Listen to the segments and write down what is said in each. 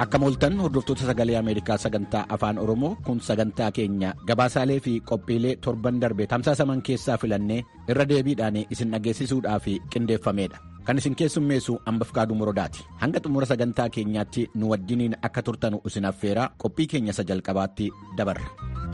Akka mooltan hordoftoota sagalee Ameerikaa sagantaa afaan Oromoo kun sagantaa keenya gabaasaalee fi qophiilee torban darbe tamsaasaman keessaa filannee irra deebiidhaan isin dhageessisuudhaaf qindeeffamedha. Kan isin keessummeessu Ambafkaaduu Morodaati. Hanga xumura sagantaa keenyaatti nu wajjiniin akka turtanu isin affeeraa qophii keenya isa jalqabaatti dabarra.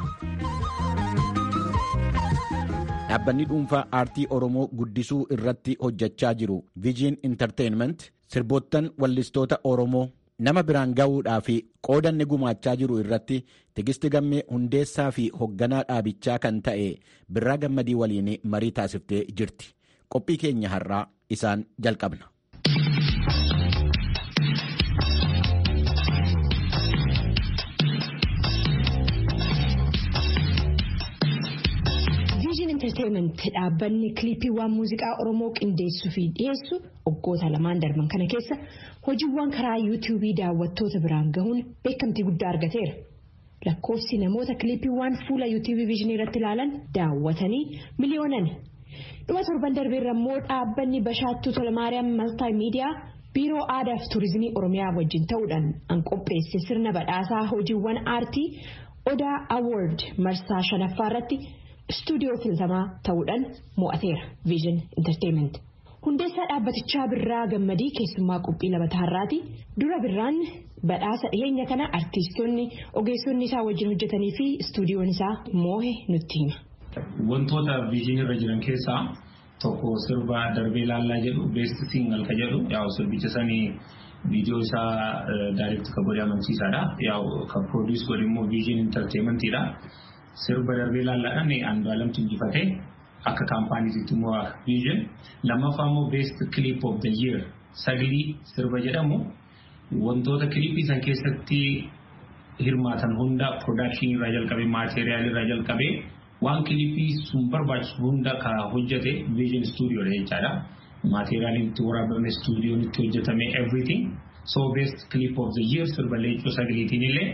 Dhaabbanni dhuunfaa aartii Oromoo guddisuu irratti hojjechaa jiru Viijin Intarteenment sirboottan wallistoota Oromoo nama biraan ga'uudhaa fi qoodanni gumaachaa jiru irratti tigisti gammee hundeessaa fi hoogganaa dhaabichaa kan ta'e birraa gammadii waliin marii taasiftee jirti. Qophii keenya har'aa isaan jalqabna. Viijin Entertainment dhaabbanni kiliipiiwwan muuziqaa Oromoo qindeessuu fi dhiyeessu waggoota lamaan darban kana keessa hojiiwwan karaa yuutuubii daawwattoota biraan gahuun beekamtii guddaa argateera. Lakkoofsi namoota kiliipiiwwan fuula yuutuubii viijinii irratti ilaalan daawwatanii miliyoonani. Dhuma torban darbeerra immoo dhaabbanni Bashaattuu Tolmaariyaam Maltaa Miidiyaa Biiroo Aadaa fi Turizimii Oromiyaa wajjin ta'uudhaan an qopheesse sirna badhaasaa hojiiwwan aartii Odaa Award marsaa shanaffaa irratti istuudiyoo filatamaa ta'uudhaan mo'ateera Viijin Entertainment. Hundeessaa dhaabbatichaa Birraa Gammadii keessummaa qophii labataa har'aati. Dura Birraan badhaasa dhiyeenya kana artiistonni ogeessonni isaa wajjin hojjetanii fi istuudiyoon isaa moohe nutti hima. Wantoota viijinii irra jiran keessaa tokko sirba darbee laallaa jedhu beest singal ka jedhu yaa'u sirbicha sanii viidiyoo isaa daayirekti ka godhe amansiisaadha. Yaa'u kan produus godhe immoo viijin intarteementiidha. Sirba darbee laallaadhaan Andu'aalamtu injifatee akka kaampaaniitiitti immoo viijin. Lammaffaa immoo beest clip of the year saglii sirba jedhamu wantoota kilipii san keessatti hirmaatan hunda production irraa jalqabee maateeriyaalii irraa jalqabee waan kilipii sun barbaachisu hunda ka hojjete viijin stuudiyoodha jechaadha. Maateeriyaaliin itti waraabame stuudiyoon itti hojjetame everything. So best clip of the year sirba leencoo sagaliitiin illee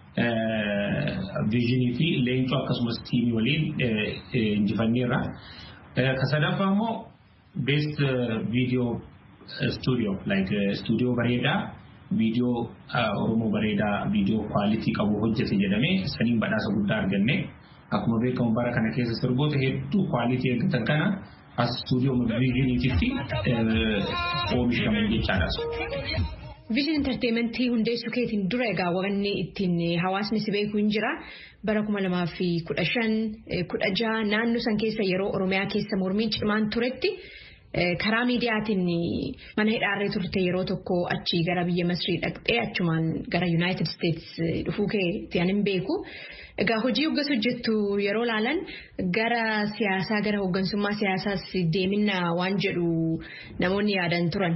viijinii fi leencoo akkasumas tiimii waliin injifanneerra. Ka sadaffaa immoo best video studio like studio bareedaa viidiyoo Oromoo bareedaa viidiyoo kwaalitii qabu hojjete jedhamee saniin badhaasa guddaa arganne. Akkuma beekamu bara kana keessa sirboota hedduu kwaalitii eeggatan kana as stuudiyoo viijiniititti oomishaman jechaadha. Viijin Entertainmentii hundeessuu keetiin dura egaa wanni ittiin hawaasni si beeku hin jira. Bara kuma lamaa fi kudha shan kudha jaha naannoo san keessa yeroo Oromiyaa keessa mormiin cimaan turetti karaa miidiyaatiin mana hidhaarree turte yeroo tokko achii gara biyya Masrii dhaqxee achumaan gara Yuunaayitid Isteets dhufuu keetti ani hin beeku. Egaa hojii hoggas hojjettu yeroo laalan gara siyaasaa gara hoggansummaa siyaasaas deemina waan jedhu namoonni yaadan turan.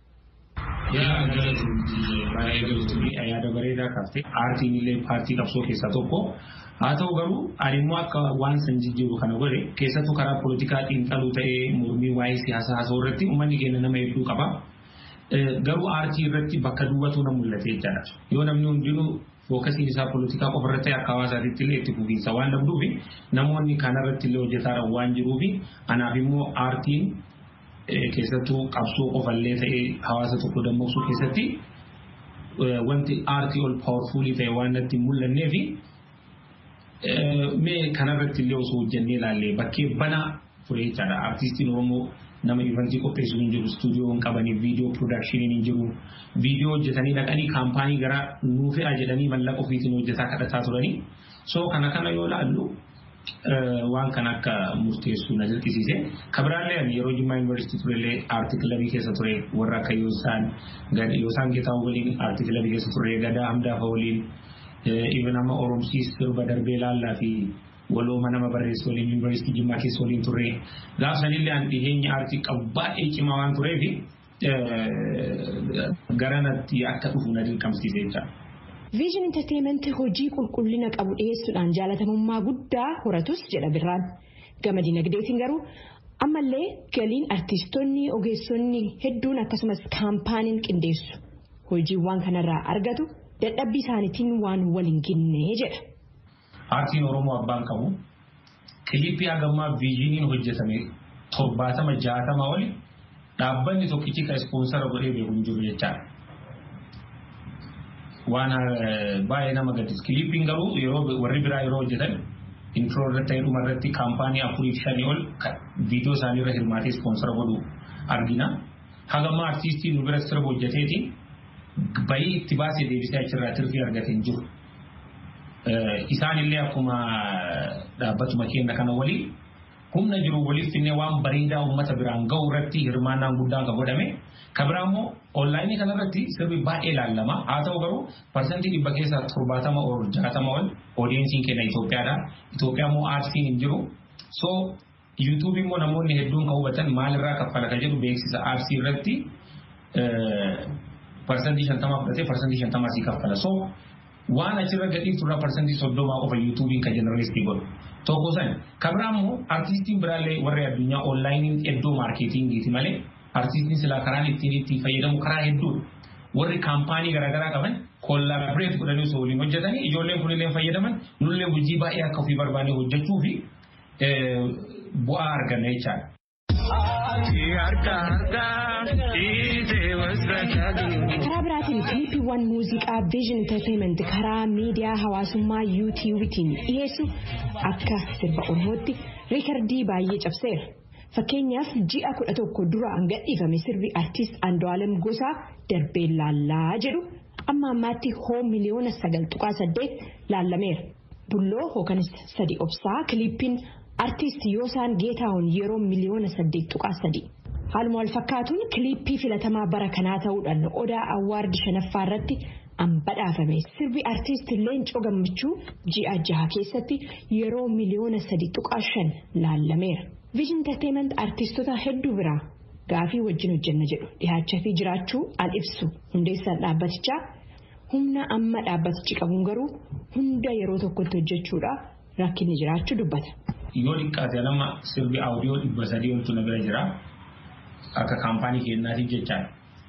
Yaa baay'ee galtuun yaada bareedaa kaaftee aartiin illee paartii qabsoo keessaa tokko haa ta'u garuu ani immoo akka waan san jijjiiru kana godhe keessattuu karaa poolitikaa xiinxaluu ta'ee mormii waa'ee siyaasaa haasa'uu irratti uummanni keenya nama hedduu qaba. Garuu aartii irratti bakka duwwatu na mul'ate jechaadha. Yoo namni hundinuu fookasiin isaa poolitikaa qofa irratti akka hawaasaatiitti illee itti fufiinsa waan dhabduufi namoonni kanarratti illee hojjetaa waan jiruufi anaaf immoo aartiin keessattuu qabsoo qofallee ta'ee hawaasa tokko dammaqsuu keessatti wanti aartii ol paawarfuulii ta'e waan natti hin mul'annee fi mee kanarratti illee osoo hojjennee ilaallee bakkee banaa ture jechaadha. Aartistiin Oromoo nama ivantii qopheessu hin jiru, istuudiyoo hin qabanii, viidiyoo piroodaakshiniin hin jiru, viidiyoo hojjetanii dhaqanii kaampaanii gara nuu fe'a jedhanii mallaqa ofiitiin hojjetaa kadhataa turanii. So kana kana yoo ilaallu waan kan akka murteessu na dirqisiise. Kabiraallee ani yeroo Jimmaa Yuunivarsiitii turellee aartii kilabii keessa ture warra akka Yoosaan Yoosaan Geetaa waliin aartii kilabii keessa ture Gadaa Hamdaafa waliin even amma Oromsiis sirba darbee laallaa fi walooma nama barreessu waliin Yuunivarsiitii Jimmaa keessa waliin turre. Gaaf sanillee ani dhiheenya aartii qabu baay'ee cimaa waan tureef garanatti akka dhufu na dirqamsiise jechaadha. Viijin Entertainment hojii qulqullina qabu dhiyeessuudhaan jaalatamummaa guddaa horatus jedha birraan. Gama dinagdeetiin garuu ammallee galiin artiistonni ogeessonni hedduun akkasumas kaampaaniin qindeessu hojiiwwan kanarraa argatu dadhabbii isaaniitiin waan waliin ginnee jedha. Aartiin Oromoo abbaan qabu kilipii hagammaa viijiniin hojjetame torbaatama jaatama oli dhaabbanni tokkichi kan ispoonsara godhee beeku hin jiru jechaadha. waan baay'ee nama gaddisiisu. Kiliippiin garuu yeroo warri biraa yeroo hojjetan intro irratti ta'ee dhuma irratti kaampaanii afurii fi shanii ol viidiyoo isaanii irra hirmaatee ispoonsara godhu argina. Hagamma artiistiin nu bira sirba hojjeteeti bayii itti baasee deebisee achirraa tirfii argatee hin jiru. Isaanillee akkuma dhaabbatuma keenya kana waliin humna jiru waliif finnee waan bareedaa uummata biraan gahu irratti hirmaannaan guddaan kan godhame. Kan biraa immoo onlaayinii kanarratti sirbi baay'ee ilaallama. Haa ta'u garuu parsantii dhibba keessaa torbaatama ol jaatama ol oodiyensiin keenya Itoophiyaadha. Itoophiyaa immoo aartiin hin jiru. So yuutuubii immoo namoonni hedduun kan hubatan maalirraa kaffala kan jedhu beeksisa aarsii irratti parsantii shantama fudhatee parsantii shantama asii kaffala. So waan achirra gadhiiftu irraa parsantii soddomaa qofa yuutuubiin kan jeneralistii godhu. Tokko san kan biraa immoo artiistiin biraallee warri addunyaa onlaayiniin iddoo maarkeetingiiti malee artiistiin silaa karaan ittiin ittiin fayyadamu karaa hedduudha. Warri kaampaanii garaagaraa qaban kollaabireet godhanii osoo waliin hojjetanii ijoolleen kunillee fayyadaman nullee hojii baay'ee akka ofii barbaanee hojjechuu fi bu'aa arganna jechaadha. karaa biraatiin kiliipiiwwan muuziqaa viizhin enterteement karaa miidiyaa hawaasummaa yuutiiwiitiin dhiyeessu akka sirba ormootti riikardii baay'ee cabseera. Fakkeenyaaf ji'a kudha tokko dura gadhiifame sirbi artiist Andu'aalem Gosaa darbee laallaa jedhu amma ammaatti hoo miliyoona sagal tuqaa saddeet laallameera. Bulloo hookanis sadi obsaa kiliippiin artiist Yoosaan Geetaahun yeroo miliyoona saddeet tuqaa sadi. Haaluma wal fakkaatuun kiliippii filatamaa bara kanaa ta'uudhaan odaa awwaardi shanaffaa irratti badhaafame sirbi artiist Leencoo Gammachuu ji'a jaha keessatti yeroo miliyoona sadi tuqaa shan laallameera. Viijin Entertainment artiistota hedduu biraa gaafii wajjin hojjenna jedhu dhihaachaa fi jiraachuu al ibsu hundeessaan dhaabbatichaa humna amma dhaabbatichi qabuun garuu hunda yeroo tokkotti hojjechuudha rakkinni jiraachuu dubbata. Yoo xiqqaate nama sirbi audiyoo dhibba sadii oltu na bira jira akka kaampaanii keenyaatiif jechaadha.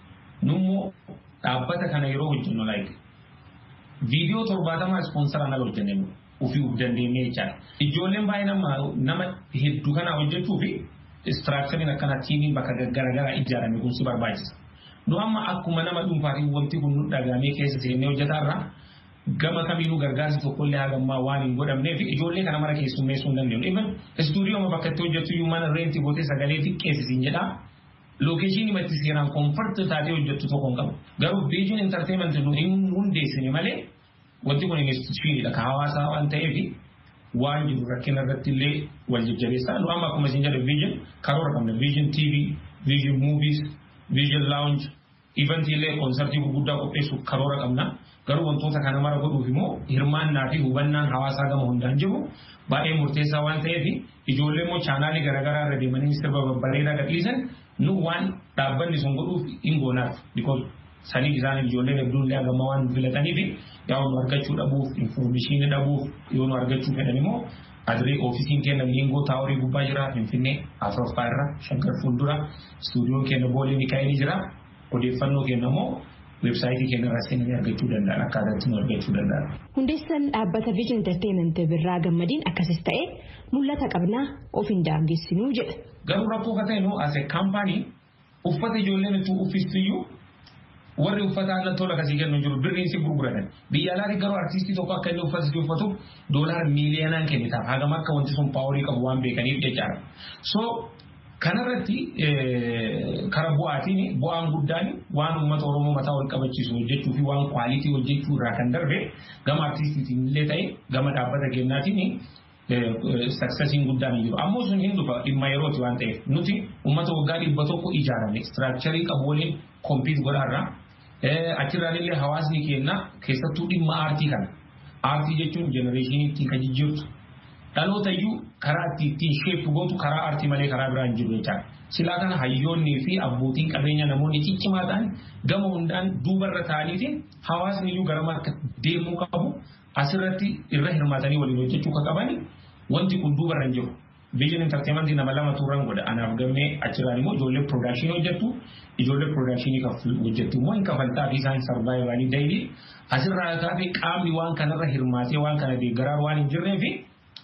Nummoo dhaabbata kana yeroo hojjennu like viidiyoo torbaatamaa ispoonsaraan ala hojjennee ofii uf dandeenyee jechaadha. Ijoolleen baay'ee nama nama hedduu kana hojjechuu fi istiraakchariin akkana tiimiin bakka garaagaraa ijaarame kun si barbaachisa. Nu amma akkuma nama dhuunfaatiin wanti kun nu dhagaamee keessa seennee hojjetaarraa gama kamiinuu gargaarsi tokkollee hagammaa waan hin godhamneef ijoollee kana mara keessummeessuu hin dandeenyu. Even istuudiyooma bakka itti hojjetu iyyuu mana reenti gootee sagalee xiqqeessisiin jedhaa. Lookeeshinii matti seeraan koomfarti taatee hojjettu tokko hin qabu. Garuu viijin intarteementii nu hin hundeessine malee wanti kun instituushiinidha ka hawaasaa waan ta'eef waan jiru rakkina irratti illee wal jajjabeessaa. Nu amma akkuma isin jedhe viijin karoora qabna. Viijin TV, viijin muuviis, viijin laawunj, ivantii illee koonsartii gurguddaa qopheessuuf karoora qabna. Garuu wantoota kana mara godhuuf immoo hirmaannaa fi hubannaan hawaasaa gama hundaan jiru baay'ee murteessaa waan ta'eef ijoollee immoo chaanaalii garaagaraa irra deemanii sirba babbareedaa gadhiisan nu waan dhaabbanni sun godhuuf hin goonaaf. Because sanii isaan ijoolleen hedduun illee hagamma waan filataniif yaa nu argachuu dhabuuf infoormeeshinii dhabuuf yoo nu argachuu fedhan immoo adiree oofisiin keenya liingoo taaworii gubbaa jira finfinnee afuraffaa irra shankar fuuldura istuudiyoon keenya boolee mikaa'elii jira odeeffannoo keenya immoo weebsaayitii keenya irraa seenanii argachuu danda'an akkaataatti nu argachuu danda'an. Hundeessaan dhaabbata Viijin Entertainment birraa gammadiin akkasis ta'e mul'ata qabnaa of hin daangessinuu jedha. Garuu rakkoo akka ta'e nu as kaampaanii uffata ijoolleen itti uffistiyyuu warri uffata aannan tola kasii kennu jiru birriin si gurguratan biyya alaatti garuu artiistii tokko akka inni uffata itti uffatu doolaara miiliyoonaan kennitaaf hagam akka wanti sun paaworii qabu waan beekaniif jechaadha. So kanarratti kara bu'aatiin bu'aan guddaan waan uummata oromoo mataa wal qabachiisu hojjechuu fi waan kwaalitii hojjechuu irraa kan darbe gama artiistiitiin illee ta'e gama dhaabbata keenyaatiin saksesiin guddaan jiru. Ammoo sun hin dhufa dhimma yerooti waan ta'eef nuti uummata waggaa dhibba tokko ijaarame istiraakcharii qabu waliin kompiit godhaarra achirraan illee hawaasni keenya keessattuu dhimma aartii kana. Aartii jechuun jenereeshinii ittiin kan jijjiirtu dhaloota iyyuu karaa itti ittiin sheepu gootu karaa aartii malee karaa biraa hin jiru jechaadha. Silaa kana hayyoonnii fi abbootiin qabeenya namoonni ciccimaa ta'an gama hundaan duubarra ta'aniitiin hawaasni iyyuu garama akka deemuu qabu asirratti irra hirmaatanii waliin hojjechuu akka qaban wanti kun duubarra hin jiru. Viijin intarteementii nama lama turan godha. Anaaf gammee achirraan immoo ijoollee piroodakshinii hojjettu ijoollee piroodakshinii hojjettu immoo hin kafaltaa fi isaan sarvaayivanii dayilii asirraa kaafee qaamni waan kanarra hirmaatee waan kana deeggaraa waan hin jirree fi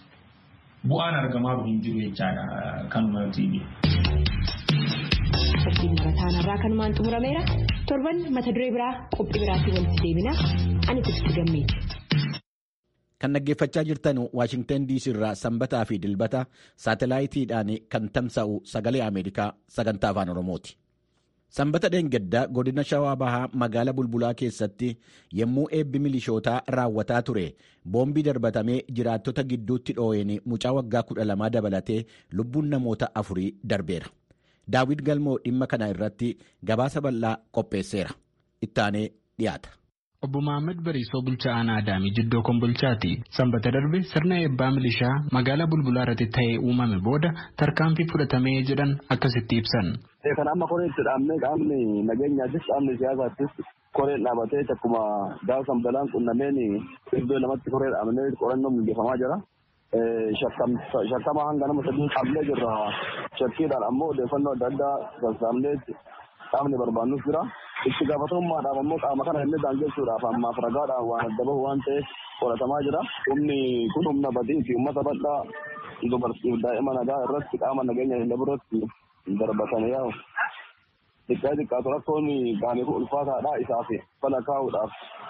bu'aan argamaa hin jiru jechaadha kanuma tiivi. Qophiin barataan irraa kanumaan xumurameera torban mata duree biraa qophii biraatiin walitti deebina ani Tigist Gammeeti. Kan dhaggeeffachaa jirtan Waashingtan DC irraa sanbataa fi dilbata saatalaayitiidhaan kan tamsa'u sagalee Ameerikaa sagantaa afaan Oromooti. Sanbata dheengaddaa godina Shawaa Bahaa magaalaa Bulbulaa keessatti yommuu eebbi milishootaa raawwataa ture boombii darbatamee jiraattota gidduutti dhoo'een mucaa waggaa kudha lamaa dabalatee lubbuun namoota afurii darbeera. Daawit Galmoo dhimma kana irratti gabaasa bal'aa qopheesseera. Ittaanee dhiyaata. Obbo Mohaammed Bariisoo bulchaa aanaa Adaamii Jiddoo Kombolchaati. Sanbata darbe sirna eebbaa milishaa magaalaa Bulbulaa irratti ta'ee uumame booda tarkaanfii fudhatamee jedhan akkasitti ibsan. Kan amma koree itti dhaabnee qaamni nageenyaattis qaamni siyaasaattis koreen dhaabatee akkuma gaafa balaan qunnameen iddoo lamatti koree dhaabnee qorannoo mijeeffamaa jira. Shakkama hanga nama sadii qaamnee jirra. Shakkiidhaan ammoo odeeffannoo adda addaa sassaabnee qaamni barbaannus jira. itti gaafatamummaadhaaf ammoo qaama kana inni daangessuudhaaf ammaaf ragaadhaan waan adda bahu waan ta'eef qoratamaa jira. Humni kun humna badii fi uummata bal'aa dubartiif daa'ima nagaa irratti qaama nageenya hin irratti darbatanii yaa'u. Xiqqaa xiqqaatu rakkoon qaamii kun ulfaataadha isaaf fala kaa'uudhaaf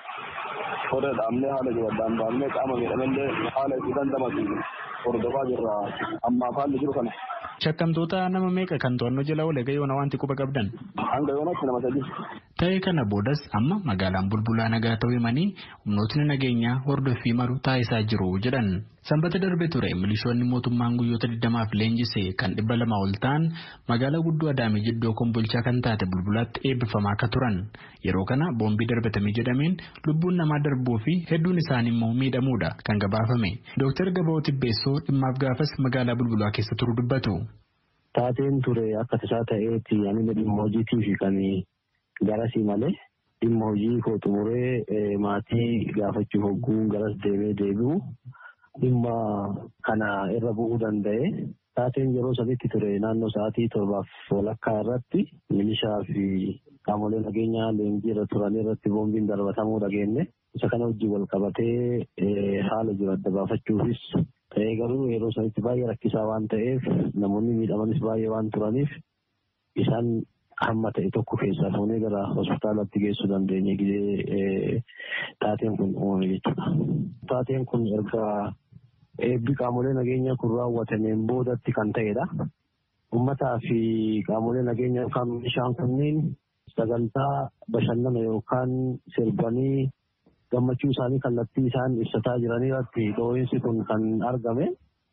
koree dhaabnee haala jiran baafnee qaama miidhamallee haala itti dandamatu hordofaa jirra ammaaf haalli jiru kana. Shakkamtoota nama meeqa kan to'annoo jala oole gayoona wanti quba qabdan? Hanga yoonatti nama sadii. Ta'ee kana boodas amma magaalaan bulbulaa nagaa ta'uu himanii humnootni nageenyaa hordoffii maru taasisaa jiru jedhan. Sanbata darbe ture milishoonni mootummaan guyyoota 20 leenjisee kan dhibba lama ol ta'an magaalaa guddoo Adaamii Jiddoo Kombolchaa kan taate bulbulaatti eebbifamaa akka turan. Yeroo kana boombii darbatame jedhameen lubbuun namaa darbuu fi hedduun isaanii immoo miidhamuudha kan gabaafame. Dooktar Gabaa Tibbeessoo dhimmaaf gaafas magaalaa bulbulaa keessa turu dubbatu. Taateen ture akka tasaa ta'eetti ani dhimma hojiitiif kan garasii malee dhimma hojii koo xumuree maatii gaafachuuf hogguun garas deemee deebi'u dhimma kana irra bu'uu danda'e. Taateen yeroo sadiitti ture naannoo sa'aatii torbaaf walakkaa irratti milishaa fi qaamolee nageenyaa leenjii irra turan irratti boombiin darbatamuu dhageenye. Isa kana hojii wal qabatee haala jiru adda baafachuufis ta'ee garuu yeroo sanitti baay'ee rakkisaa waan ta'eef namoonni miidhamanis baay'ee waan turaniif isaan hamma ta'e tokko keessaa fuunee gara hospitaalatti geessuu dandeenye gidee taateen kun uumame jechuudha. Taateen kun erga eebbi qaamolee nageenyaa kun raawwatameen boodatti kan ta'edha. Uummataa fi qaamolee nageenyaa yookaan meeshaan kunniin sagantaa bashannana yookaan sirbanii gammachuu isaanii kallattii isaan ibsataa jiran irratti dhoohinsi kun kan argame.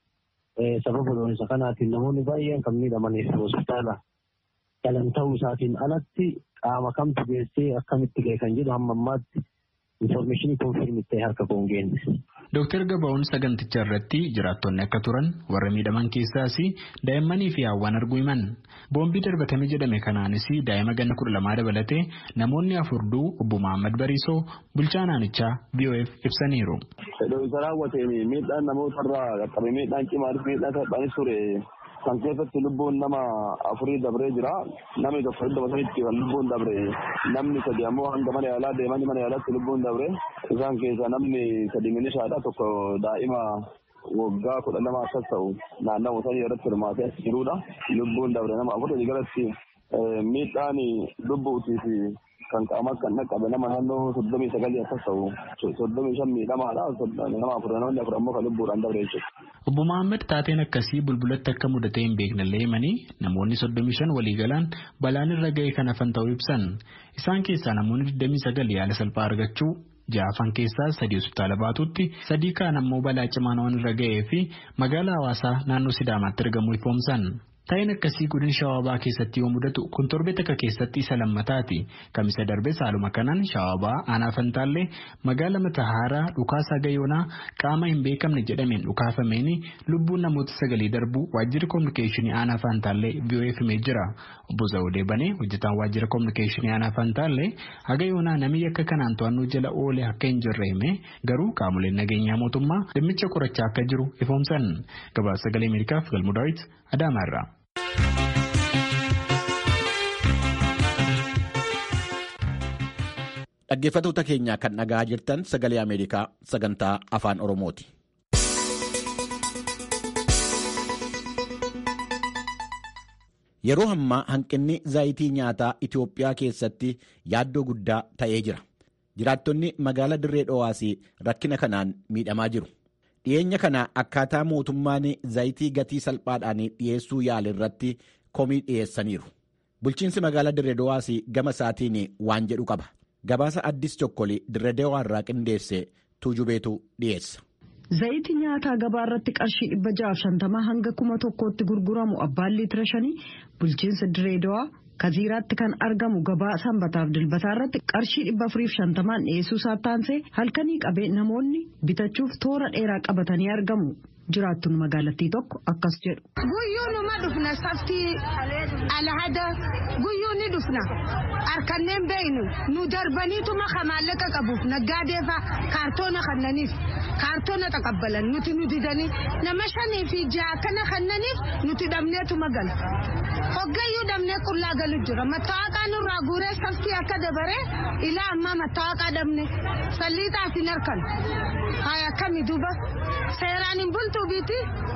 Sababa dhoohinsa kanaatiin namoonni baay'een kan miidhamaniif hospitaala galan ta'uu isaatiin alatti qaama kamtu geessee akkamitti ga'e kan jedhu hamma ammaatti infoormeeshinii koonfirmii ta'e harka koon geenne. Dooktar Gabaa'uun saganticha irratti jiraattonni akka turan warra miidhaman keessaas daa'immanii fi hawwan arguu himan. Boombii darbatame jedhame kanaanis daa'ima ganna kudha lamaa dabalatee namoonni afur du'u obbo Mohaammed Bariisoo bulchaa naannichaa BOF ibsaniiru. Dhoohinsa raawwateen miidhaan namootarraa qaqqabe miidhaan cimaanis miidhaan salphaanis ture kan keessatti lubbuun nama afurii dabree jira. Namni tokko iddoo sanitti kan lubbuun dabre namni sadi ammoo hanga mana yaalaa deemanii mana yaalaatti lubbuun dabre isaan keessaa namni sadi milishaadha tokko daa'ima waggaa kudha lama akkas ta'u naannawaa sanii irratti hirmaatee jirudha. Lubbuun dabre nama afur galatti miidhaan lubbuutii fi kan qaamas kan dhaqqabe nama naannoo soddomii sagalii akkas ta'u soddomii shan miidhamaadha nama afur namoonni afur ammoo kan lubbuudhaan dabre jechuudha. Obbo Mohaammed taateen akkasii bulbulatti akka mudatee hin beeknellee himanii namoonni soddomii shan waliigalaan balaan irra ga'e kan hafan ta'uu ibsan. Isaan keessaa namoonni digdamii sagal yaala salphaa argachuu ja'afan keessaa sadii hospitaala baatutti sadii kaan ammoo balaa cimaan waan irra ga'ee fi magaalaa hawaasaa naannoo Sidaamaatti argamu ifoomsan. Taa'een akkasii godina shawaabaa keessatti yoo mudatu kun torbee takka keessatti isa lammataati. Kamisa darbee saaluma kanaan shawaabaa aanaa fantaallee magaala matahaaraa dhukaasaa gayoonaa qaama hin beekamne jedhameen dhukaafameen lubbuun namoota sagalii darbuu waajjirri koominikeeshinii aanaa fantaallee BOF himee jira. Obbo Zawudee Banee hojjetaan waajjira koominikeeshinii aanaa fantaallee haga yoonaa namni akka kanaan to'annoo jala oolee akka hin jirre hime garuu qaamoleen nageenyaa mootummaa dhimmicha qorachaa akka jiru ifoomsan. Gabaasa sagalee Ameerikaaf galmu daawwit Adaamaarraa. Dhaggeeffattoota keenya kan dhagaa jirtan sagalee Ameerikaa sagantaa afaan Oromooti. Yeroo ammaa hanqinni zaayitii nyaataa Itoophiyaa keessatti yaaddoo guddaa ta'ee jira. Jiraattonni magaalaa Dirree Dho'aas rakkina kanaan miidhamaa jiru. Dhiyeenya kana akkaataa mootummaan zaayitii gatii salphaadhaan dhiyeessuu yaale irratti komii dhiyeessaniiru. Bulchiinsi magaalaa Dirree Dho'aas gama isaatiin waan jedhu qaba. Gabaasa addis tokkolii Dirree Dhawaa irraa qindeesse tuujubeetu dhiyeessa. Zayitii nyaataa gabaa irratti qarshii dhibba jaaf shantamaa hanga kuma tokkootti gurguramu abbaan liitira shanii bulchiinsa Dirree Dhawaa kaziiraatti kan argamu gabaa sanbataaf dilbataa irratti qarshii dhibba afuriif shantamaan dhiyeessuu isaa taansee halkanii qabee namoonni bitachuuf toora dheeraa qabatanii argamu. jiraattonni magaalattii tokko akkas jedhu. Guyyuu numa dhufna saftii alhada guyyuu ni dhufna harkanneen beeynu nu darbaniituma ka maallaqa qabuuf naggaadeefa kaartoona kannaniif kaartoona taqabbalan nuti nu didanii nama shanii fi ja'a kana kannaniif nuti dhabneetuma gala. Hoggayyuu dhabnee qullaa galu jira mattaawaqaa nurraa guuree saftii akka dabaree ilaa ammaa mattaawaqaa dhabne salliixaaf hin harkan. Haa akkami duuba seeraan hin bultu biti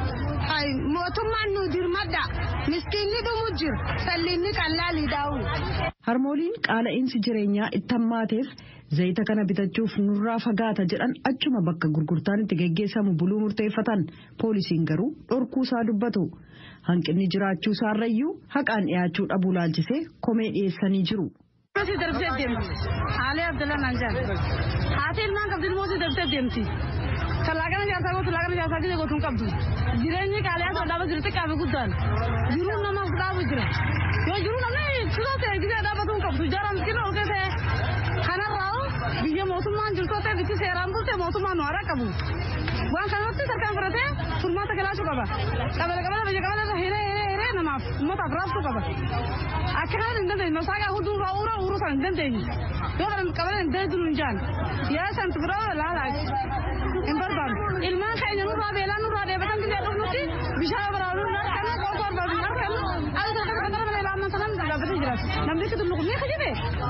mootummaan nu dirmadha miskiinni dhumu jira salliinni qallaalii daa'u. Harmooliin qaala'insi jireenyaa itti hammaateef zayita kana bitachuuf nurraa fagaata jedhan achuma bakka gurgurtaan itti geggeessamu buluu murteeffatan poolisiin garuu dhorkuusaa dubbatu. Hanqinni jiraachuu isaarrayyuu haqaan dhiyaachuu dhabuu laalchisee komee dhiyeessanii jiru. Mootii darbitee deemti. Haalee Abdullah Nanjaan. Haati ilmaan qabdi mootii darbitee deemti. Tallaaqana jaarsaa gootu laaqana jaarsaa gidee gootuun qabdu. Jireenyi qaaliyaa ta'uu dhaaba jiru xiqqaa fi guddaan. Jiruun namaaf dhaabu jira. Yoo jiruu namni cidoo ta'e gidee dhaabatuun qabdu. Jaara miskiina ol ta'e kanarraa biyya mootummaan jirtoo ta'e bitti seeraan bulte mootummaan nu haraa qabu. Waan kanatti sarkaan fudhatee furmaata galaachuu qaba. Qabala qabala biyya qabala irra hiree hiree hiree namaaf uummataaf raabsuu qaba. Akka kanaan hin dandeenye masaagaa hunduu irraa uura uuruu sana hin dandeenye. Yoo kana qabala hin dandeenye hin jaan. Yaa santi biraa laalaa hin barbaadu. Ilmaan keenya nurraa beelaa nurraa deebatan gidee dhufnutti bishaan baraanu hin argannu qoosoo barbaadu hin argannu. Akka kana kana kana malee laamaan sanaan dhaabbatee jiraatu. Namni itti tulluqu ni kajibe.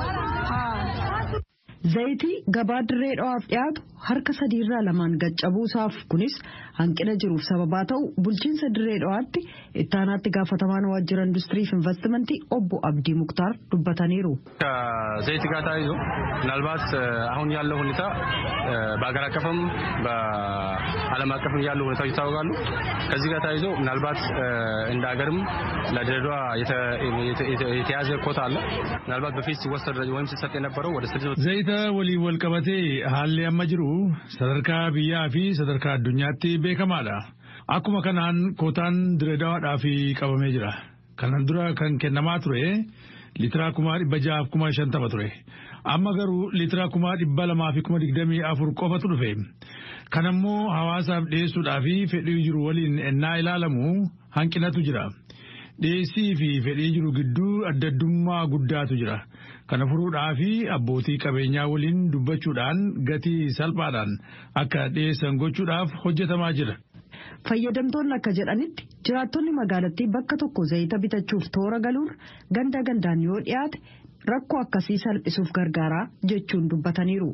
Zayitii gabaa dirree dho'aaf dhiyaatu harka sadiirraa lamaan gaccabuusaaf kunis hanqina jiruuf sababaa ta'u bulchiinsa dirree dho'aatti ittaanaatti gaafatamaan waajjira industirii fi investimentii obbo Abdii Muktaar dubbataniiru. ከዘይት ጋር ተያይዞ ምናልባት አሁን ያለው ሁኔታ በሀገር አቀፍም በዓለም አቀፍም ያሉ ሁኔታዎች ይታወቃሉ። ከዚህ ጋር ተያይዞ ምናልባት እንደ ሀገርም ለድሬዳዋ የተያዘ ኮታ አለ። ምናልባት በፊት ሲወሰድ ወይም ሲሰጥ የነበረው ወደ ስድስት ዘይተ waliin wal qabatee haalli amma jiru sadarkaa biyyaa fi sadarkaa addunyaatti beekamaadha. Akkuma kanaan kootaan direedawaadhaaf qabamee jira. Kanan dura kan kennamaa ture liitira kuma dhibba jahaaf kuma shantama ture. Amma garuu liitira kuma dhibba lamaa fi kuma digdamii afur qofatu dhufe. Kanammoo hawaasaaf dhiyeessuudhaa fi fedhii jiru waliin ennaa ilaalamu hanqinatu jira. Dhiyeessii fi fedhii jiru gidduu addaddummaa guddaatu jira. Kana furuudhaa fi abbootii qabeenyaa waliin dubbachuudhaan gatii salphaadhaan akka dhiyeessan gochuudhaaf hojjetamaa jira. Fayyadamtoonni akka jedhanitti jiraattonni magaalattii bakka tokko zayita bitachuuf toora galuun ganda gandaan yoo dhiyaate rakkoo akkasii salphisuuf gargaaraa jechuun dubbataniiru.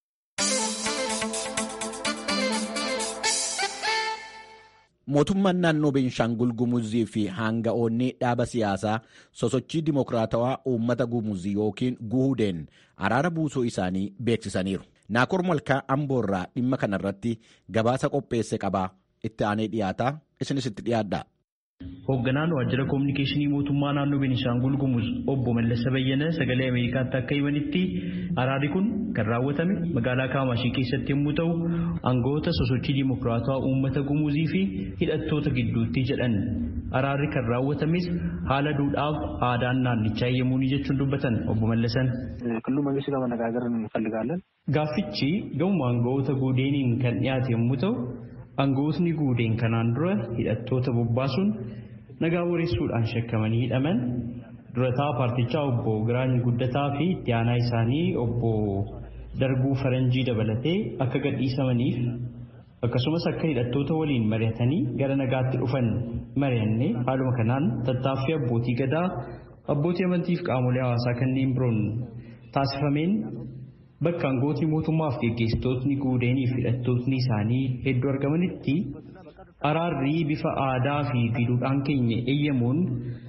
Mootummaan naannoo Beenshaangul Gumuzii fi hanga'oonni dhaaba siyaasaa sosochii dimokiraatawaa uummata Gumuzii yookiin Guhudeen araara buusuu isaanii beeksisaniiru. Naakor Malkaa Amboorraa dhimma kanarratti gabaasa qopheesse qabaa itti aanee dhiyaataa isinis itti dhiyaadha. Hoogganaan waajjira koominikeeshinii mootummaa naannoo Beenishaangul Gumuz obbo Mallasa Bayyana sagalee Ameerikaatti akka himanitti araarri kun kan raawwatame magaalaa Kaamaashii keessatti yommuu ta'u aangawoota sosochii dimokiraatawaa uummata Gumuzii fi hidhattoota gidduutti jedhan. Araarri kan raawwatames haala duudhaaf aadaan naannichaa eeyyamuuni jechuun dubbatan obbo Mallasan. ክልሉ መንግስት ጋር መነጋገር እንፈልጋለን። Gaaffichi gahuma aangawoota guudeeniin kan dhiyaate yommuu ta'u aangawootni guudeen kanaan dura hidhattoota bobbaasuun nagaa wareessuudhaan shakkamanii hidhaman durataa paartichaa obbo Giraany Guddataa fi itti aanaa isaanii obbo Darbuu Faranjii dabalatee akka gadhiisamaniif akkasumas akka hidhattoota waliin mari'atanii gara nagaatti dhufan mari'annee haaluma kanaan tattaaffii abbootii gadaa abbootii amantii fi qaamolee hawaasaa kanneen biroon taasifameen bakka aangawootni mootummaaf geggeessitootni guudeenii fi hidhattootni isaanii hedduu argamanitti araarri bifa aadaa fi duudhaan keenya eeyyamuun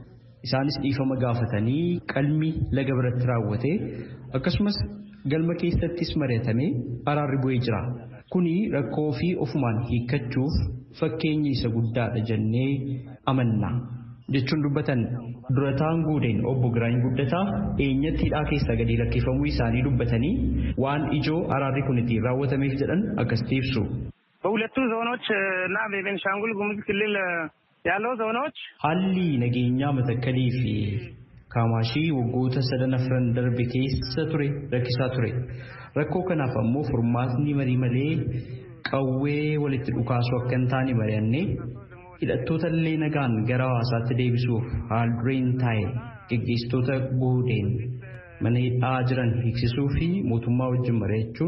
Isaanis dhiifama gaafatanii qalmi laga biratti raawwate akkasumas galma keessattis mari'atamee araarri bu'ee jira. Kuni rakkoo fi ofumaan hiikkachuuf fakkeenyi isa guddaadha jennee amanna. Jechuun dubbatan durataan guudeen obbo Giraany Guddataa eenyatti hidhaa keessaa gadi lakkifamuu isaanii dubbatanii waan ijoo araarri kun ittiin raawwatameef jedhan akkasitti ibsu. በሁለቱ ዞኖች እና በቤንሻንጉል ጉሙዝ ክልል ያለው ዞኖች Haalli nageenyaa matakkalii fi kaamaashii waggoota sadan afran darbe keessa ture rakkisaa ture. Rakkoo kanaaf ammoo furmaatni marii malee qawwee walitti dhukaasuu akka hin taane mari'annee hidhattoota illee nagaan gara hawaasaatti deebisuuf haal dureen taa'e geggeessitoota guudeen mana hidhaa jiran hiiksisuu fi mootummaa wajjin mari'achuun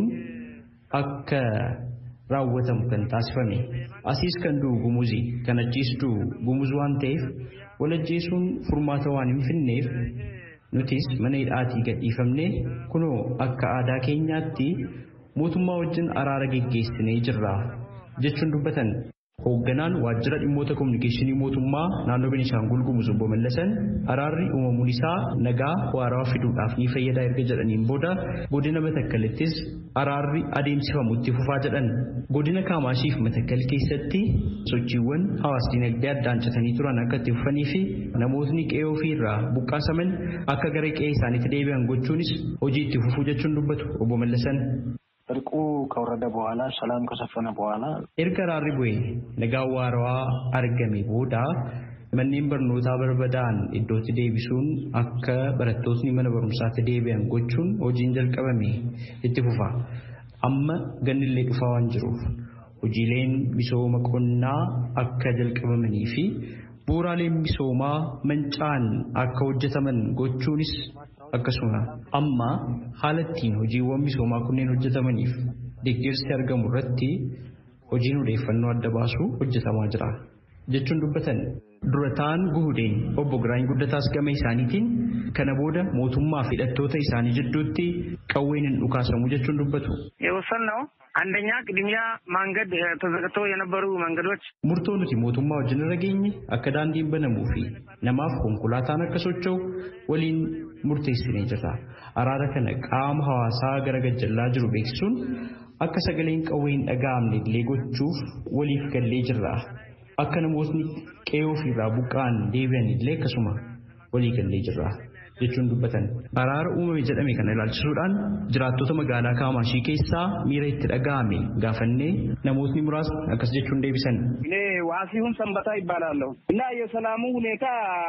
akka raawwatamu kan taasifame. Asiis kan du'u gumuzi kan achiis du'u gumuz waan ta'eef wal ajjeesuun furmaata waan hin finneef nutis mana hidhaatii gadhiifamnee kunoo akka aadaa keenyaatti mootummaa wajjin araara geggeessinee jirra jechuun dubbatan. Hoogganaan waajjira dhimmoota kominikeeshinii mootummaa naannoo Beenishaangul Gumuz obbo Mallasan araarri uumamuun isaa nagaa waarawaa fiduudhaaf ni fayyada erga jedhaniin booda godina Matakkalittis araarri adeemsifamu itti fufaa jedhan. Godina Kaamaashii fi Matakkal keessatti sochiiwwan hawaas dinagdee addaan citanii turan akka itti fufanii fi namootni qe'ee ofii irraa buqqaasaman akka gara qe'ee isaaniitti deebi'an gochuunis hojii itti fufuu jechuun dubbatu obbo Mallasan. እርቁ ከወረደ በኋላ ሰላም ከሰፈነ በኋላ Erga araarri bu'ee nagaa waarawaa argame booda manneen barnootaa barbadaa'an iddootti deebisuun akka barattootni mana barumsaatti deebi'an gochuun hojiin jalqabame itti fufa. Amma gannillee dhufaa waan jiruuf hojiileen misooma qonnaa akka jalqabamanii fi bu'uuraaleen misoomaa mancaan akka hojjetaman gochuunis akkasuma amma haala ittiin hojiiwwan misoomaa kunneen hojjetamaniif deeggarsi argamu irratti hojiin odeeffannoo adda baasuu hojjetamaa jira jechuun dubbatan durataan guhudeen obbo Giraany Guddataas gama isaaniitiin kana booda mootummaa fi hidhattoota isaanii jidduutti qawween hin dhukaasamu jechuun dubbatu. የወሰንነው አንደኛ ቅድሚያ መንገድ ተዘግተው የነበሩ መንገዶች Murtoo nuti mootummaa wajjin irra geenye akka daandiin banamuu fi namaaf konkolaataan akka socho'u waliin murteessinee jirra. Araara kana qaama hawaasaa gara gajjallaa jiru beeksisuun akka sagaleen qawwee hin dhaga'amne illee gochuuf waliif gallee jirra. Akka namootni qe'ee ofiirraa buqqa'an deebi'an illee akkasuma walii gallee jirra. jechuun dubbatan. Araara uumame jedhame kana ilaalchisuudhaan jiraattota magaalaa Kaamaashii keessaa miira itti dhaga'ame gaafannee namootni muraasni akkas jechuun deebisan. እኔ ዋሲሁን ሰንበታ ይባላለሁ እና የሰላሙ ሁኔታ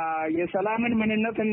የሰላምን ምንነትና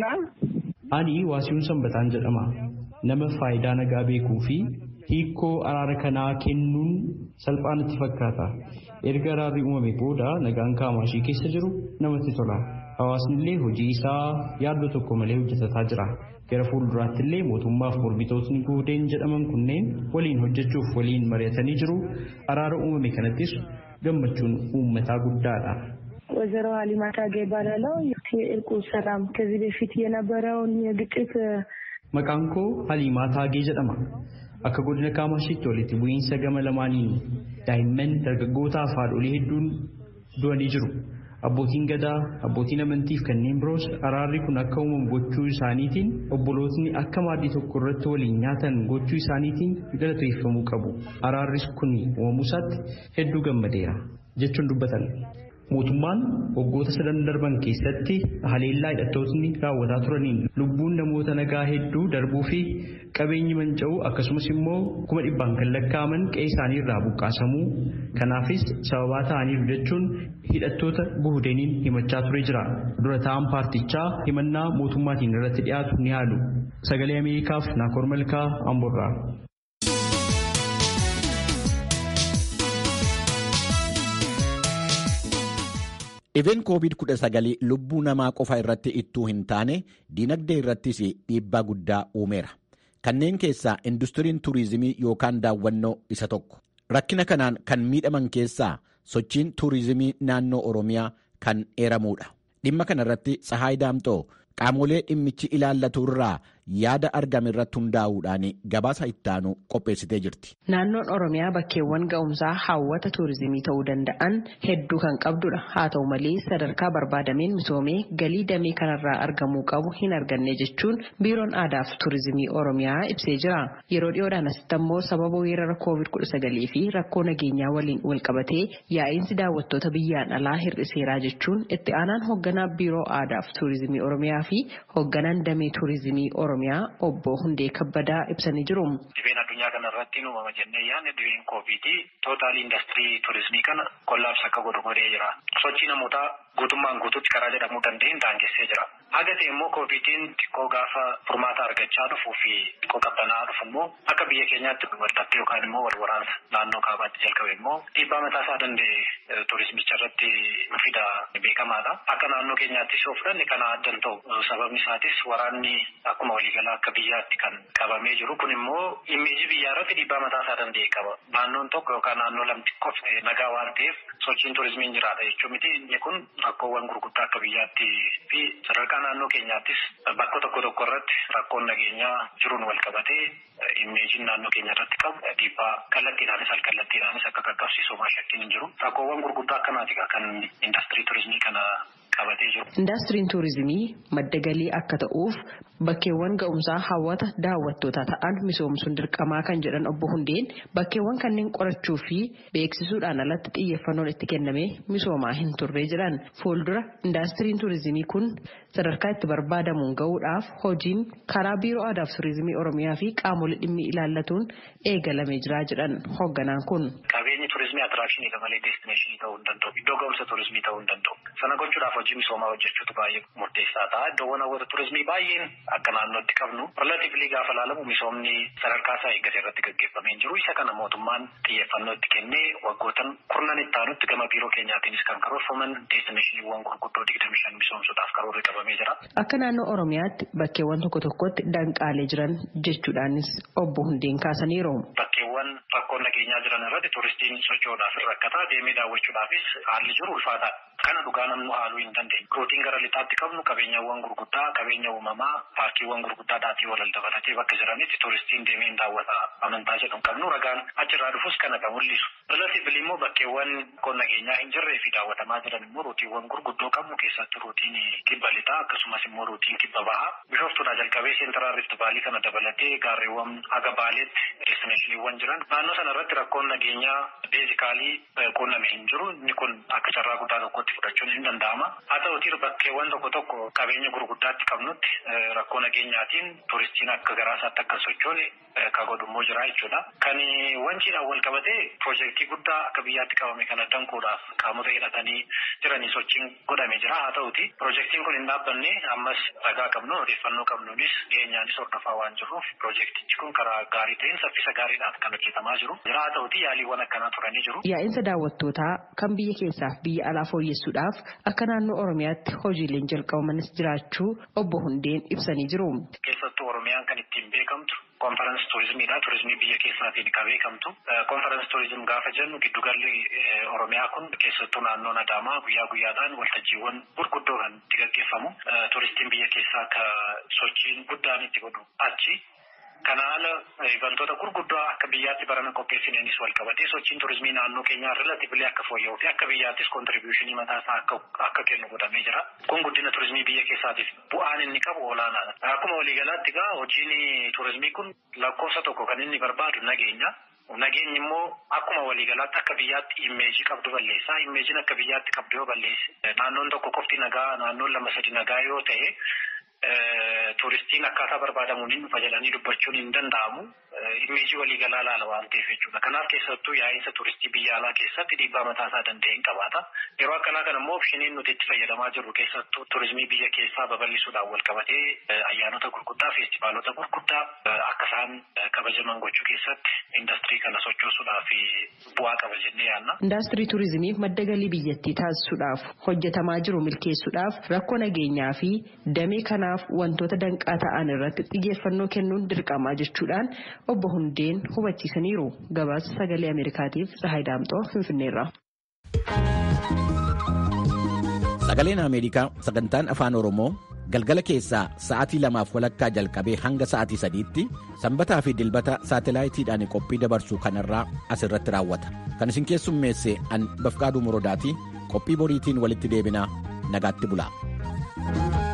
Ani waasihuun sanbataan jedhama. Nama faayidaa nagaa beekuu fi hiikoo araara kanaa kennuun salphaa natti fakkaata. Erga araarri uumame booda nagaan kaamaashii keessa jiru namatti tola. Hawaasni illee hojii isaa yaaddoo tokko malee hojjetataa jira. Gara fuulduraatti illee mootummaaf mormitootni guudeen jedhaman kunneen waliin hojjechuuf waliin mari'atanii jiru. Araara uumame kanattis gammachuun uummataa guddaadha. ወይዘሮ ሀሊማ ታጌ ይባላለው። የእርቁ ሰላም ከዚህ በፊት የነበረውን የግጭት Maqaan koo Haliimaa Taagee jedhama. Akka godina Kaamashiitti walitti bu'iinsa gama lamaaniin daa'imman dargaggootaa fi haadholii hedduun du'anii jiru. Abbootiin gadaa, abbootiin amantii fi kanneen biroos araarri kun akka uumamu gochuu isaaniitiin obbolootni akka maaddii tokko irratti waliin nyaatan gochuu isaaniitiin galateeffamuu qabu. Araarris kun uumamuu isaatti hedduu gammadeera jechuun dubbatan. Mootummaan waggoota sadan darban keessatti haleellaa hidhattootni raawwataa turaniin lubbuun namoota nagaa hedduu darbuu fi qabeenyi manca'uu akkasumas immoo kuma dhibbaan kan lakkaa'aman qe'ee isaanii irraa buqqaasamuu kanaafis sababaa ta'aniiru jechuun hidhattoota guhudeeniin himachaa ture jira. Dura ta'an paartichaa himannaa mootummaatiin irratti dhiyaatu ni haalu. Sagalee Ameerikaaf Naakoor Malkaa Amborraa. Dhibeen COVID-19 lubbuu namaa qofa irratti ittuu hin taane dinagdee irrattis dhiibbaa guddaa uumeera. Kanneen keessaa industiriin tuurizimii yookaan daawwannoo isa tokko. Rakkina kanaan kan miidhaman keessaa sochiin tuurizimii naannoo Oromiyaa kan eeramudha. Dhimma kana irratti Tsahaay Daamxoo qaamolee dhimmichi ilaallatu irraa yaada argame irratti hundaa'uudhaan gabaasa ittaanu qopheessitee jirti. Naannoon Oromiyaa bakkeewwan ga'umsaa hawwata tuurizimii ta'uu danda'an hedduu kan qabdudha. Haa ta'u malee sadarkaa barbaadameen misoomee galii damee kanarraa argamuu qabu hin arganne jechuun biiroon aadaa fi tuurizimii Oromiyaa ibsee jira. Yeroo dhiyoodhaan asitti ammoo sababa weerara COVID-19 fi rakkoo nageenyaa waliin wal qabatee yaa'iinsi daawwattoota biyyaan alaa hir'iseeraa jechuun itti aanaan hoogganaa biiroo aadaa fi tuurizimii Oromiyaa fi hoogganaan damee tuurizimii Oromiyaa obbo Hundee Kabbadaa ibsanii jiru. Dhibeen addunyaa kana irratti uumama jennee yaadne dhibeen koovidii tootaal indastirii tuurizimii kana kollaabsa akka godhu godhee jira. Sochii namootaa guutummaan guutuutti karaa jedhamuu dandeenye daangessee jira. Haga ta'e immoo koovidiin xiqqoo gaafa furmaata argachaa dhufuu fi xiqqoo qabbanaa dhufu immoo akka biyya keenyaatti walxaxxee yookaan immoo wal waraansa naannoo kaabaatti jalqabe immoo dhiibbaa mataa isaa danda'e tuurizimicha irratti fida beekamaadha. Akka naannoo keenyaattis yoo fudhanne kana addan ta'u sababni isaatis waraanni akkuma waliigalaa akka biyyaatti kan qabamee jiru kun immoo immeejii biyyaa irratti dhiibbaa mataa isaa danda'e qaba. Naannoon tokko yookaan naannoo lamti qofa nagaa waan ta'eef sochiin tuurizimiin jiraata jechuun miti inni kun rakkoowwan gurguddaa akka biyyaatti fi sadarkaa naannoo keenyaattis bakka tokko tokko irratti rakkoon nageenyaa jiruun wal qabatee immeejiin naannoo keenya irratti qabu dhiibbaa kallattiidhaanis alkallattiidhaanis akka qaqqabsiisu shakkiin hin jiru. Rakkoowwan gurguddaa akkanaati kan indastirii tuurizimii kana qabatee jiru. Indastiriin tuurizimii madda galii akka ta'uuf bakkeewwan ga'umsaa hawwata daawwattootaa ta'an misoomsuun dirqamaa kan jedhan obbo Hundeen bakkeewwan kanneen qorachuu fi beeksisuudhaan alatti xiyyeeffannoon itti kennamee misoomaa hin turre jedhan fuuldura indastiriin tuurizimii kun sadarkaa itti barbaadamuun ga'uudhaaf hojiin karaa biiroo aadaa fi tuurizimii oromiyaa fi qaamolee dhimmi ilaallatuun eegalamee jira jedhan hoogganaan kun. Qabeenyi tuurizimii atiraakshiniidha malee deestineeshinii ta'uu hin danda'u. Iddoo ga'umsa tuurizimii ta'uu hin danda'u. Sana gochuudhaaf hojii misoomaa hojjechuutu baay'ee murteessaa ta'a. Iddoowwan hawwata tuurizimii baay'een akka naannootti qabnu relatiivlii gaafa ilaalamu misoomni sadarkaa isaa eeggate irratti gaggeeffamee jiru. Isa kana mootummaan xiyyeeffannoo itti kennee waggootan kurnan itti aanutti gama biiroo keenyaatiinis kan karoorfaman deestineeshiniiwwan gurguddoo digdami shan misoomsuudhaaf karoorri qabamee jira. Akka naannoo Oromiyaatti bakkeewwan tokko tokkotti danqaalee jiran jechuudhaanis obbo Hundeen kaasaniiru. Bakkeewwan rakkoon nageenyaa jiran irratti tuuristiin socho'uudhaaf rakkataa deemee daawwachuudhaafis haalli jiru ulfaataadha. Kana dhugaa namni haaluu hin dandeenye. Rootiin gara lixaatti qabnu qabeenyawwan gurguddaa, qabeenya uumamaa, paarkiiwwan gurguddaa dhaatii walal dabalatee bakka jiranitti tuuristiin deemee hin daawwata amantaa jedhu qabnu ragaan achirraa dhufus kana kan mul'isu. Relatiivli immoo bakkeewwan rakkoon nageenyaa hin jirree fi daawwatamaa jiran immoo rootiiwwan gurguddoo qabnu keessatti rootiin kibba lixaa akkasumas immoo rootiin kibba bahaa. Bishoftuudhaa jalqabee seentiraal rift baalii kana dabalatee gaarreewwan haga baaleetti destineeshiniiwwan jiran. Naannoo sana irratti rakkoon nageenyaa beezikaalii quunname hin jiru. Inni kun akka carraa guddaa tokkotti fudhachuun hin danda'ama. Haa ta'utii bakkeewwan tokko tokko qabeenya gurguddaatti qabnutti rakkoo nageenyaatiin tuuristiin akka garaasaatti akka sochoone ka godhummoo jira jechuudha. Kan wanciidhaan wal qabatee piroojeektii guddaa akka biyyaatti qabame kana danquudhaaf qaamota hidhatanii jiranii sochiin godhame jira. Haa ta'uti piroojeektiin kun hin dhaabbanne ammas ragaa qabnu odeeffannoo qabnuunis dhiyeenyaanis hordofaa waan jirruuf piroojeektichi kun karaa gaarii ta'een saffisa gaariidhaan kan hojjetamaa jiru. Jira haa ta'uti yaaliiwwan akkanaa turanii jiru. Yaa'insa daawwattootaa kan biyya keessaaf biyya alaa fooyyessuudhaaf akka naannoo Oromiyaatti hojiileen jalqabamanis jiraachuu obbo Hundeen ibsanii jiru. Keessattuu Oromiyaan kan ittiin beekamtu konferensi tuurizimiidha. Tuurizimii biyya keessaatiin kan beekamtu. Konferensi tuurizim gaafa jennu giddugalli Oromiyaa kun keessattuu naannoon Adaamaa guyyaa guyyaadhaan waltajjiiwwan gurguddoo kan itti gaggeeffamu. Tuuristiin biyya keessaa akka sochiin guddaan itti godhu achi. Kana haala ivantoota gurguddoo akka biyyaatti barana qopheessineenis wal qabatee sochiin tuurizimii naannoo keenyaa relatiivli akka fooyya'uu fi akka biyyaattis kontribiushinii mataa isaa akka kennu godhamee jira. Kun guddina tuurizimii biyya keessaatiif bu'aan inni qabu olaanaadha. Akkuma waliigalaatti egaa hojiin tuurizimii kun lakkoofsa tokko kan inni barbaadu nageenya. Nageenyi immoo akkuma waliigalaatti akka biyyaatti immeejii qabdu balleessa. Immeejiin akka biyyaatti qabdu yoo balleesse naannoon tokko qofti nagaa naannoon lama sadi nagaa yoo ta'e tuuristiin akkaataa barbaadamuun hin dhufa jedhanii dubbachuun hin danda'amu. Immeejii waliigalaa laala waan ta'eef jechuudha. Kanaaf keessattuu yaa'insa tuuristii biyya alaa keessatti dhiibbaa mataa isaa danda'e hin qabaata. Yeroo akkanaa kana immoo opshiniin nuti itti fayyadamaa jirru keessattuu tuurizimii biyya keessaa babal'isuudhaan wal qabatee ayyaanota gurguddaa, feestivaalota gurguddaa akka isaan kabajaman gochuu keessatti indastirii kana sochoosuudhaaf bu'aa qaba jennee yaadna. Indaastirii tuurizimiif madda galii biyyattii taasisuudhaaf hojjetamaa jiru milkeessuudhaaf rakkoo nageenyaa fi damee kanaaf wantoota danqaa ta'an irratti xiyyeeffannoo kennuun dirqamaa jechuudhaan obbo Hundeen hubachiisaniiru. Gabaasa sagalee Ameerikaatiif Tsahaay Daamxoo Finfinneerra. Sagaleen Ameerikaa sagantaan afaan Oromoo galgala keessaa sa'aatii lamaaf walakkaa jalqabee hanga sa'aatii sadiitti sanbataa fi dilbata saatalaayitiidhaan qophii dabarsu kanarraa asirratti raawwata kan isin keessummeesse an bafqaaduu murodaatii qophii boriitiin walitti deebinaa nagaatti bulaa.